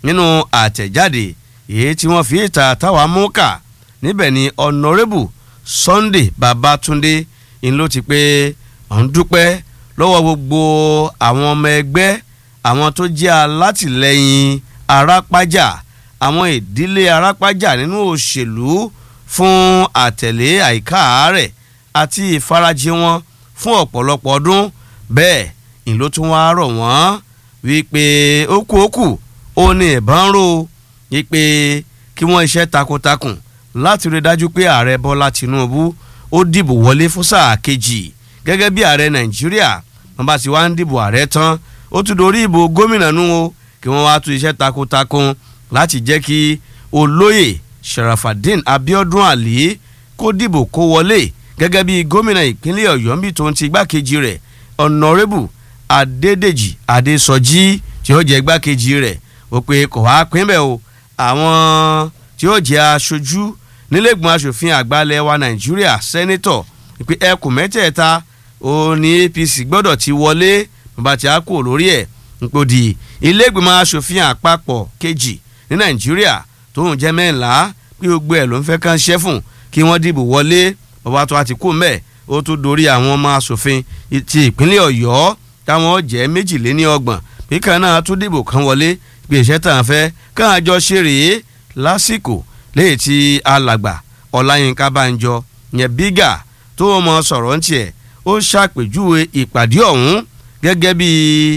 nínú àtẹ̀jáde èyí tí wọ́n fi ìta táwa mú kà níbẹ̀ ni honourable sunday babatunde ń ló ti pé òun dúpẹ́ lọ́wọ́ gbogbo àwọn ọmọ ẹgbẹ́ àwọn tó jẹ́ alátìlẹyìn arápájà àwọn ìdílé arápájà nínú òṣèlú fún àtẹ̀lé àìká rẹ̀ àti ìfarajì wọn fún ọ̀pọ̀lọpọ̀ ọdún bẹ́ẹ̀ ń ló tún wá rọ̀ wọ́n wípé ó kú ó kù ó ní ìbọn ró wípé kí wọ́n iṣẹ́ takuntakun láti rí dájú pé ààrẹ bọ́lá tinubu ó dìbò wọlé fún sáà kejì gẹ́gẹ́ bí ààrẹ nàìjíríà wọ́n bá ti wá ń dìbò ààrẹ tán ó tún dorí ìbò gómìnà nù o kí wọ́n wá tún iṣẹ́ takuntakun láti jẹ́ kí olóyè sharafadin abiodun ali kó dìbò kó wọlé gẹ́gẹ́ bí gómìnà ìpínlẹ̀ ọ̀yọ́ níbi tó ń ti igbákejì rẹ̀ honourable adédèjì adésọjí tí ó jẹ́ igbákejì rẹ̀ ó pé kò wá pín bẹ́ẹ̀ o àwọn tí ó jẹ́ aṣojú nílẹ̀gbọ̀n aṣòfin àgbàlẹ̀ wa nàìjíríà sẹ́nẹ́tọ̀ pé ẹkùn mẹ́tẹ̀ẹ̀ta ó ní apc gbọ́dọ̀ ti wọlé bàbá tí a kò lórí ẹ̀ nípòdì ilé-ìgbìmọ̀ aṣòfin àpapọ̀ kejì ní nàìjíríà tó ń jẹ́ mẹ́ńlá pé gbogbo ẹ̀ ló ń fẹ́ kàn ṣẹ́ fún kí wọ́n dìbò wọlé bàbá tó a ti kú mẹ́ ó tún dorí àwọn ọmọ aṣòfin ti ìpínlẹ̀ ọ̀yọ́ táwọn jẹ́ méjìléní ọgbọ̀n pé kan náà tún dìbò kan wọlé pé iṣẹ́ tàn fẹ́ kàn àjọ ṣe rèé lásìkò léyìí tí alàgbà ọláyínká banjọ yẹn bígà tó mọ sọ̀rọ̀ ń tiẹ̀ ó ṣàpèjúwe ìpàdé ọ̀hún gẹ́gẹ́ bí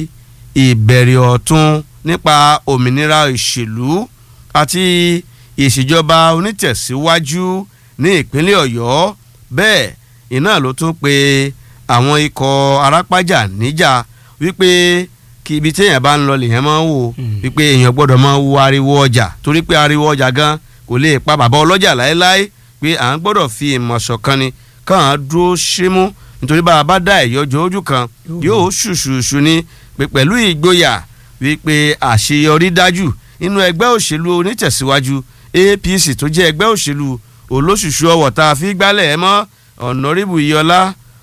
ìbẹ̀rẹ̀ ọ̀tun nípa òmìnira ìṣèlú àti ìṣèjọba onítẹ̀síwájú ní ìpínlẹ̀ ọ̀yọ́ bẹ́ẹ̀ iná ló tún pe àwọn ikọ̀ arápájà níjà wípé kí ibi téèyàn bá ń lọ lèèyàn máa ń wò wípé èèyàn gbọ́dọ̀ máa wo ariwo ọjà torí pé ariwo ọjà gan kò lè pa bàbá ọlọ́jà láéláé pé à ń gbọ́dọ̀ fi ìmọ̀ ṣọ̀kan ni kàn án dúró símú nítorí bá a bá dá ẹ̀yọ́jọ́ ojú kan yóò ṣùṣùṣù ni pé pẹ̀lú ìgboyà wípé àṣeyọrí dájú nínú ẹgbẹ́ òṣèlú onítẹ̀síwájú APC tó jẹ́ ẹgbẹ́ òṣèlú olóṣùṣù ọwọ̀ tá a fi gbálẹ̀ ẹ mọ́ ọ̀nàrìbù iyọlá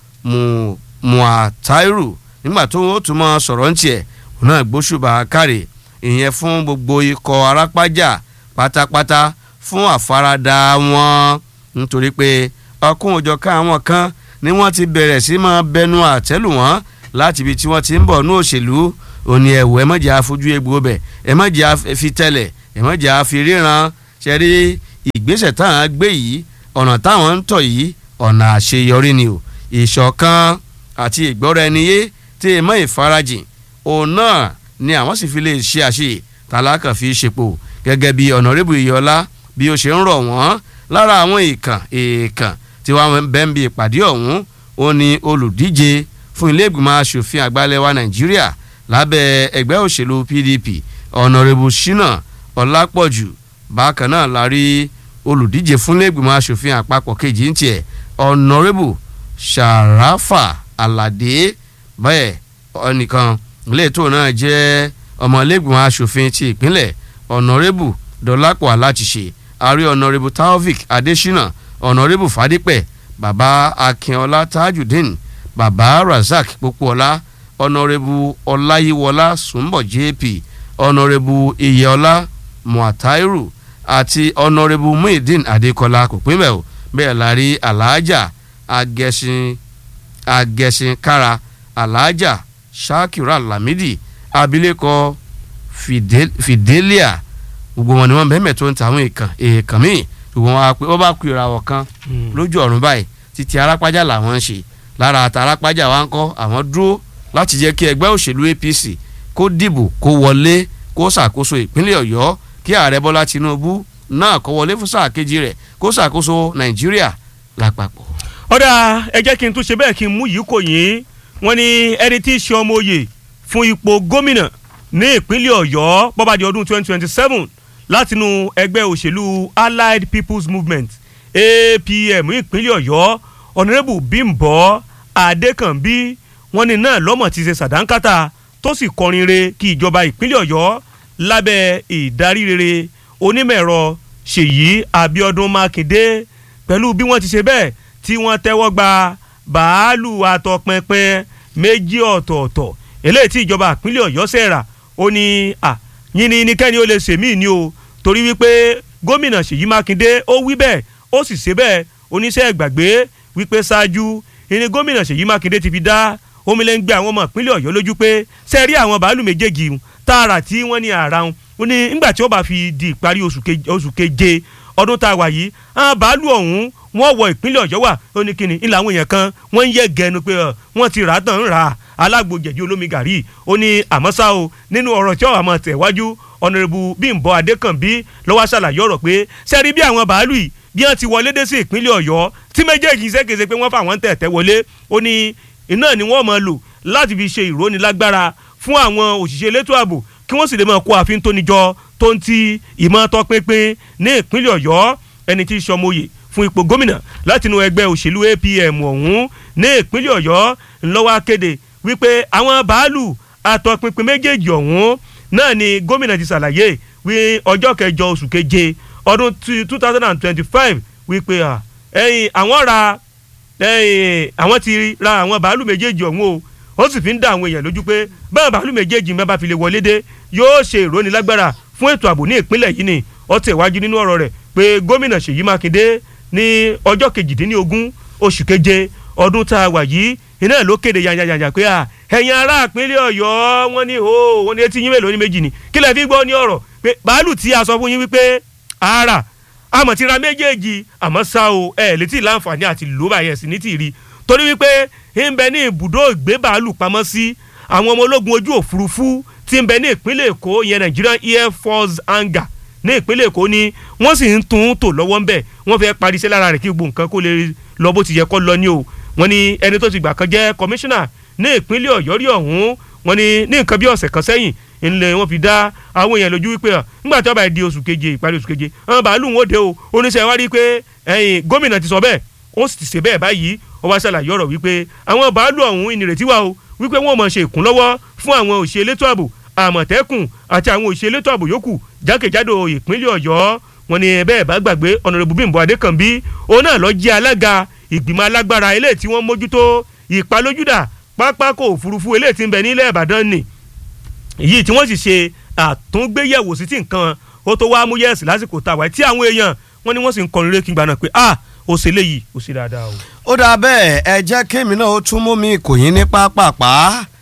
muatairu nígbà tó ó tún mọ́ sọ̀rọ̀ ń tiẹ̀ òun náà gbóṣùbà kárẹ̀ ìyẹn fún gbogbo ikọ̀ arápájà pátápátá fún àfaradà wọn nítorí pé ọkùn òjọ̀ká àwọn kan ni wọ́n ti bẹ̀rẹ̀ sí máa bẹnu àtẹ́lù wọn láti ibi tí wọ́n ti ń bọ̀ ní òṣèlú òní ẹ̀wọ̀ ẹ mọ̀jẹ̀ àfojú egbò bẹ̀ ẹ mọ̀jẹ̀ àfi tẹ́lẹ̀ ẹ mọ̀jẹ̀ àfi ríran ṣẹ́rí ìgbésẹ̀ táwọn gbé yìí ọ̀nà táwọn ń tọ̀ yìí ọ̀nà àṣeyọrí ni o ìṣọ̀kan àti ìgbọ́ra ẹni yé tí ẹ mọ̀ ìfarajìn òun náà ni àwọn sì fi lè ṣe àṣeyè tálákà fi ṣepò gẹ́gẹ́ bí ọ̀nàrẹ́bù ìyọlá bí ó ṣe ń rọ̀ wọ́n lára àwọn èèkàn èèkàn tí wọ́n bẹ́ẹ̀ ń bi ìpàdé ọ̀hún ó ní olùdíje fún ilé ìgbìmọ̀ asòfin àgbàlẹ̀ wa nàìjíríà lábẹ́ ẹgbẹ́ òṣèlú pdp ọ̀nàrẹ́bù ṣínà ọ̀làpọ̀jù bákan náà la rí olùdíje fún ilé ìgbìmọ̀ asòfin àpapọ̀ kejì ń tiẹ̀ ọ̀nàrẹ́bù ṣàràfà àlàdé bẹ́ẹ̀ ọ̀nìkan ilé ètò náà jẹ́ ọmọ ilé ìgbìmọ̀ asòfin ti ìpínlẹ̀ ọ̀nàrẹ́bù dọ́lápọ̀ aláṣìṣe àrí ọ̀nàrẹ́bù taofik adésínà ọ̀nàrẹ́bù fadípẹ̀ bàbá akínọlá tajudeen bàbá razak pópóọlá ọ̀nàrẹ́bù ọláyíwọlá sùnbọ̀ jp ọ̀nàrẹ́bù iyẹọlá muatairu àti ọ̀nàrẹ́bù muhyiddin adékọlá kò pín bẹ́ẹ̀ o bẹ́ẹ̀ la rí aláàjà agẹṣin agẹṣin kára aláàjà shakira lamidi abilékọ fidelia gbogbo wọn ni wọn bẹ́ẹ̀ tó ń ta àwọn èèkàn èèkàn míì ṣùgbọ́n wọ́n bá ku ìràwọ̀ kan lójú ọ̀run báyìí títí arápájà làwọn ń ṣe lára àtà arápájà wa ń kọ́ àwọn dúró láti jẹ́ kí ẹgbẹ́ òṣèlú APC kó dìbò kó wọlé kó ṣàkóso ìpínlẹ̀ Ọ̀yọ́ kí ààrẹ Bọ́lá Tinubu náà kó wọlé fún sáà kejì rẹ̀ kó ṣàkóso Nàìjíríà lápapọ̀. ọ̀dà ẹ jẹ́ kí n tún ṣe bẹ́ẹ̀ kí n mú yìí kò yín wọ́n ní ẹni tí í ṣe ọmọ oyè fún ipò gómìnà ní ìpínlẹ̀ Ọ̀yọ́ bọ́bá di ọdún 2027 látinú ẹgbẹ́ òṣèlú Allied People's Movement APM ìpínlẹ̀ Ọ̀yọ́ ọ̀nàrẹ́bù Bímbọ́ Adékànbí wọ́n ní náà lọ́mọ̀ ti ṣe sàdánkátà tó sì kọrin re kí ìjọba ìpínlẹ̀ Ọ̀yọ́ lábẹ́ ìdarí rere onímọ̀-ẹ̀rọ Ṣèyí Abíọ́dún Mákindé pẹ̀lú bí wọ́n ti ṣe bẹ́ẹ̀ tí wọ́n tẹ́wọ́ gba bàálù àtọpinpin méjì ọ̀tọ̀ọ̀tọ̀ eléyìí tí ìjọba ìpínlẹ̀ Ọ̀yọ́ ṣẹ̀rà ó ní à yín ni nikẹ́ni ó lè ṣèmí ni o torí wípé gómìnà Ṣèyí Mákindé ó wí bẹ́ẹ̀ ó sì ṣe bẹ́ẹ̀ oníṣẹ́ ìgbàgbé wípé ṣáájú ìní gómìnà Ṣèyí Mákindé ti fi dá omilẹ́ngbẹ́ àwọn ọmọ ìpínlẹ̀ Ọ̀yọ́ lójú pé ṣe rí àwọn bàálù méjèèjì tààrà tí wọ́n ní àrà wọn ó ní nígbà tí ó bá fi di ìparí oṣù keje ọdún tá a wà yìí àwọn bàálù ọ̀hún wọ́n wọ ìpínlẹ̀ Ọ̀yọ́ wà ó ní kíni ilà àwọn èèyàn kan wọ́n ń yẹ gẹnu pé wọ́n ti rà á tán ń rà á alágbo jẹ̀dí olómi gàrí ó ní àmọ́ ṣá o nínú ọ̀rọ̀ tí ọ̀hún àmọ́ tẹ̀wájú ọ̀nàrẹ́bù Bímbọ́ Adékànbí lọ́wọ́ ṣàlàyé ọ̀rọ̀ pé sẹ́rí bí àwọn bàálù yìí bí wọ́n ti wọlé dé sí ìpínlẹ̀ Ọ̀yọ́ tí méjèèjì ṣèkéṣe pé wọ́n fà wọ́n tẹ̀tẹ̀ wọlé ó ní iná ni wọ́n máa lò láti fi ṣe ìrónilágbára fún àwọn òṣìṣẹ́ elétò ààbò kí wọ́n sì lè máa kó àfin tó níjọ tó ń ti ìmọ̀ tọpinpin ní ìpínlẹ̀ Ọ̀yọ́ ẹni tí í ṣọmọye fún ipò gómìnà látinú ẹgbẹ́ òṣèlú APM ọ̀hún ní ìpínlẹ̀ Ọ̀yọ́ ńlọ́wọ́ akéde wípé àwọn bàálù àtọpinpin méjèèjì ọ̀hún náà ni gómìnà ti ṣàlàyé wí ọjọ́ kẹjọ oṣù keje ọdún two thousand and twenty-five wípé ẹ̀yìn àwọn ra àwọn ti ra àwọn bàálù méjèèjì ọ̀hún o ó sì fi ń dá àwọn èèyàn lójú pé báwọn bàálù méjèèjì mẹ́bàá fi lè wọlé dé yóò ṣe ìrónilágbára fún ètò ààbò ní ìpínlẹ̀ yìí ni ó tẹ̀wájú nínú ọ̀rọ̀ rẹ̀ pé gómìnà Ṣèyí Mákindé ní ọjọ́ kejìdínlógún oṣù keje ọdún tá a wà yìí iná ló kéde yanyanyanya pé à ẹ̀yin ará ìpínlẹ̀ Ọ̀yọ́ wọ́n ní o wọ́n ní etí yín mélòó ní méjì ni kí lẹ fi gbọ́ ní ọ̀rọ̀ pé bàálù tí a sọ fún yín wípé ara àmọ̀ ti ra méjèèjì àmọ́ ṣá o ẹ̀ létí láǹfààní àti ló báyẹn sí ní tìrí torí wípé ń bẹ ní ibùdó ìgbé bàálù pamọ́ sí àwọn ọmọ ológun ojú òfurufú tí ń bẹ ní ìpínlẹ̀ Èkó ìyẹn Nigerian Air Force hangar ní ìpínlẹ̀ Èkó ni wọ́n sì ń tún tò lọ́wọ́ ń bẹ̀ wọ́n fẹ́ parí iṣẹ́ lára rẹ̀ kí gbogbo nǹkan kó lè lọ bó ti yẹ kó lọ ní o wọ́n ní ẹni tó ti gbà kan jẹ́ kọmíṣánná ní ìpínlẹ̀ Ọ̀yọ́ rí ọ̀hún wọ́n ní ní nǹkan bí ọ̀sẹ̀ kan sẹ́yìn ńlẹ̀ wọ́n fi dá àwọn èèyàn lójú wípé nígbà tí wọ́n bá di oṣù keje ìparí oṣù keje àwọn bàálù wọn dé o oníṣẹ́ wa rí i pé ẹ̀yìn gómìnà ti sọ bẹ́ẹ̀ ó sì ti ṣe bẹ́ẹ̀ báyìí ó wá ṣàlàyé ọ̀rọ̀ wípé àwọn bàálù ọ̀hún ìnìrètí wà o wípé wọ́n mọ̀ ṣe ìkúnlọ́wọ́ fún àwọn òṣìṣẹ́ elétò ààbò àmọ̀tẹ́kùn àti àwọn òṣìṣẹ́ elétò ààbò yòókù jákèjádò ìpínlẹ̀ ọ̀yọ́ wọn ni bẹ́ẹ̀ bá gbàgbé ọ̀nàrẹ́bù bímbọ́ adékànbí òun náà lọ jẹ́ alága ìgbìmọ̀ alágbára eléyìí tí wọ́n mójútó ìpalójúdà pápákọ̀ òfurufú eléyìí tí ń bẹ nílẹ̀ ìbàdàn ni èyí tí wọ́n sì ṣe àtúngbéyẹ̀wò sí ti nǹkan ó tó wá mú yẹ̀sì lásìkò tàwa tí àwọn èèyàn wọ́n ní wọ́n sì ń kọrin rékì gbaná pé ah ó ṣe léyìí ó ṣe dáadáa o. ó dáa bẹ́ẹ̀ ẹ jẹ́ kémi náà ó tún mú mi kò yín ní pápápá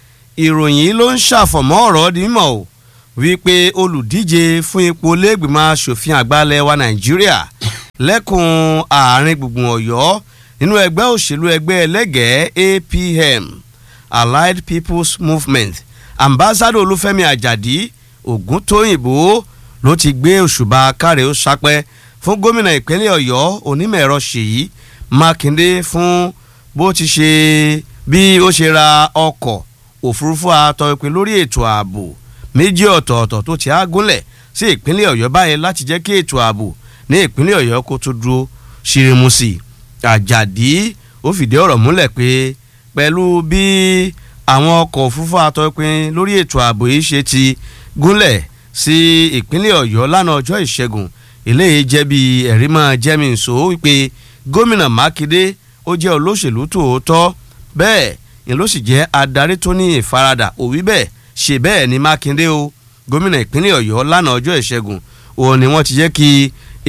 ìròyìn ló ń ṣàfọ̀mọ́ ọ̀rọ̀ dímọ̀ o wípé olùdíje fún ipò lẹ́gbìmọ̀ asòfin àgbàlẹ̀ wa nàìjíríà lẹ́kùn àárín gbùngbùn ọ̀yọ́ nínú ẹgbẹ́ òṣèlú ẹgbẹ́ ẹlẹ́gẹ̀ẹ́ APM Allied People's Movement ambassador olúfẹ́mi àjàdí ògúntóyìnbó ló ti gbé òṣùbà káre ó sápẹ́ fún gómìnà ìpínlẹ̀ ọ̀yọ́ onímọ̀ ẹ̀rọ ṣèyí mákindé fún bó ti ṣe bí ó ṣe ra ọkọ̀ òfurufú àtọ̀pin lórí ètò ààbò méjì ọ̀tọ̀ọ̀tọ̀ tó ti á gúnlẹ̀ sí ìpínlẹ̀ ọ̀yọ́ báyìí láti jẹ́ kí ètò ààbò ní ìpínlẹ̀ ọ̀yọ́ kó tó dúró ṣirimu sí i àjàdí ó fìdí ọ̀rọ̀ múlẹ̀ pé pẹ̀lú bí àwọn ọkọ̀ òfurufú àtọ̀pin lórí ètò ààbò yìí ṣe ti gúnlẹ̀ sí ìpínlẹ̀ ọ̀yọ́ lánàá ọjọ́ ìṣẹ́gun eléyìí jẹ́ bí ẹ̀rí máa jẹ́mi nsò wípé gómìnà mákindé ó jẹ́ olóṣèlú tòótọ́ bẹ́ẹ̀ ni ló sì jẹ́ adarí tó ní ìfaradà òwí bẹ́ẹ̀ ṣe bẹ́ẹ̀ ni mákindé o gómìnà ìpínlẹ̀ ọ̀yọ́ lánàá ọjọ́ ìṣẹ́gun òun ni wọ́n ti jẹ́ kí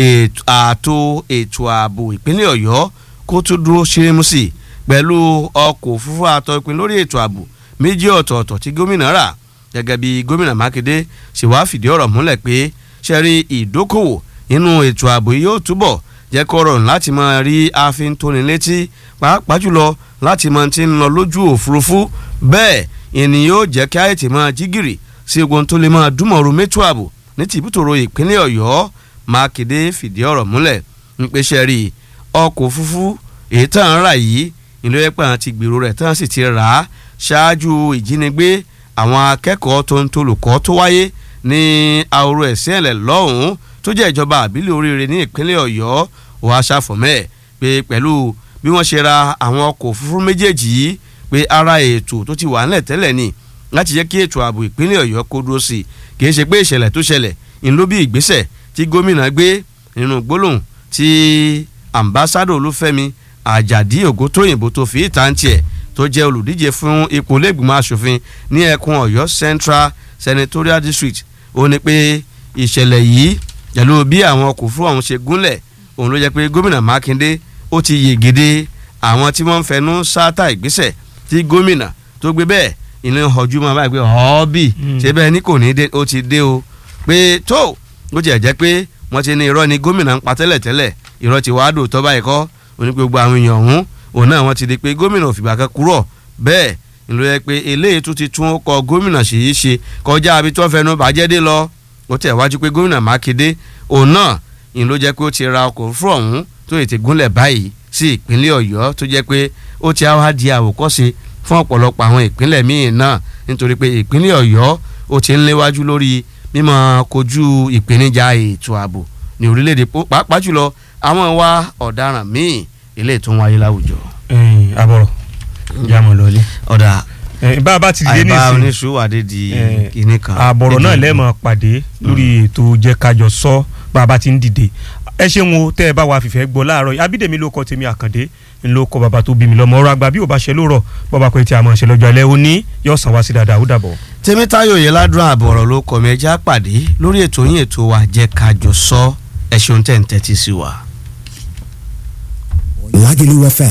ààtò ètò ààbò ìpínlẹ̀ ọ̀yọ́ kó tó dúró ṣírímù sí pẹ̀lú ọkọ̀ òfurufú àtọ̀pin lórí ètò ààbò méjì ọ̀tọ̀ọ̀tọ̀ tí gómìnà rà gẹ́gẹ́ bí gómìnà mákindé ṣe wá fìdí ọ̀rọ̀ múlẹ̀ pé ṣẹ́rí ìdókòwò nínú ètò ààbò yóò túbọ̀ jẹ́ kó rọrùn láti máa rí ààfin tóni létí pàápàá jùlọ láti máa ti ń lọ lójú òfurufú bẹ́ẹ̀ ìní yóò jẹ́ kí àyètè máa jí gìrì sí ogun tó lè máa dúmọ̀rú mẹ́tò ààbò ní tìbútòrò ìpínlẹ̀ ọ̀yọ́ mákindé fìdí ọ̀rọ̀ múlẹ̀ ń pèsè rí ọkọ̀ òfurufú èyí tàn án rà yìí ìlú ẹ̀pẹ́ àti gbèrò rẹ̀ tàn sì ti rà á ṣáájú ìjínigbé àwọn akẹ́kọ̀ọ́ tó ń tolùkọ́ tó wáyé ní àwòrán ẹ̀sìn ẹ̀lẹ̀ lọ́hùn-ún tó jẹ́ ìjọba àbílẹ̀ oríire ní ìpínlẹ̀ ọ̀yọ́ wàá ṣàfọ̀mẹ́ pé pẹ̀lú bí wọ́n ṣe ra àwọn ọkọ̀ òfurufú méjèèjì yìí pé ara ètò tó ti wà ńlẹ̀ tẹ́lẹ̀ ni láti jẹ́ kí ètò ààbò ìpínlẹ̀ ọ̀yọ́ kó dúró sí i kì í ṣe pé ìṣẹ̀lẹ̀ tó ṣẹlẹ̀ ń ló bí ìgbésẹ̀ tí gómìnà gbé nínú gbólóhùn tí ambassadọ olúfẹ́mi àjàdí ògúntóyìnbó tó fi ìta ń tiẹ̀ tó jẹ́ olùdíje fún ipò lẹ́gbìmọ̀ asòfin ní ẹkùn ọ̀yọ́ central senatorial district ó ní pé ìṣẹ̀lẹ̀ yìí pẹ̀lú bí àwọn ọkọ̀ fún ọ̀hún ṣe gúnlẹ̀ òun ló jẹ́ pé gómìnà mákindé ó ti yegede àwọn tí wọ́n ń fẹnu sáátà ìgbésẹ̀ tí gómìnà tó gbé bẹ́ẹ̀ ìní ọjú máa báyìí pé ọ́ọ́bì ṣé bẹ́ẹ̀ ní kò ní dé ó ti dé o pé tó bó tiẹ̀ jẹ́ pé wọ́n ti ní irọ́ ni gómìnà ń pa tẹ́lẹ̀ tẹ́lẹ̀ irọ́ ti wàá dò tọ́ báyìí kọ́ òní pé gbogbo àwọn èèyàn ọ̀hún òun náà wọ́n ti di pé gómìnà òfìgbà kan kúrò bẹ́ẹ̀ ìlú yẹ pé eléyìí tún ti tún kọ gómìnà sì í ṣe kọjá àbí tó fẹnu bàjẹ́ dé lọ ó tẹ̀ wájú pé gómìnà mákindé òun náà ìlú jẹ́ pé ó ti ra ọkọ̀ òfurufú ọ̀hún tó ètè gúnlẹ̀ báyìí sí ìpínlẹ̀ ọ̀yọ́ tó jẹ́ pé ó ti á di àwòkọ́ṣe fún ọ̀pọ̀lọpọ̀ àwọn ìpínlẹ̀ míì náà nítorí pé ìpínlẹ̀ ọ̀yọ́ ó ti ń léwájú lórí mímọ kojú ìpèníjà ètò ààbò ní orílẹ̀-èdè pàápàá jùlọ àwọn ìwà ọ̀daràn míì ilé tó ń wáyé láwùjọ. àbọ̀rọ̀ ìyá mọ̀ lọ́lé. ọ̀dà bá a bá ti dé àìbá nísìnyí oníṣòwàdé di kinní kan. àbọ̀rọ̀ náà lẹ́ẹ̀mọ̀ pàdé lórí ètò jẹ́kájọ sọ bá a bá ti ń dìde ẹ ṣeun o tẹ́ ẹ bá wa fìfẹ́ gbọ́ láàárọ̀ yìí abídèmí ló kọ tèmi àkàndé ńlọ kọ bàbá tó bí mi lọ́mọ ọ̀rọ̀ àgbà bí ò bá ṣe lóòrọ̀ bọ́ba pé tí a máa ṣe lọ́jọ́ alẹ́ òní yóò sàn wá sí dáadáa ó dàbọ̀. tèmítáyò yẹn ládùn àbọ̀rọ̀ ló kọ́ mi ẹja pàdé lórí ètò yín ètò wa jẹ́ kájọ sọ ẹ ṣeun tẹ̀ ń tẹ́tí sí wa. Lagelu FM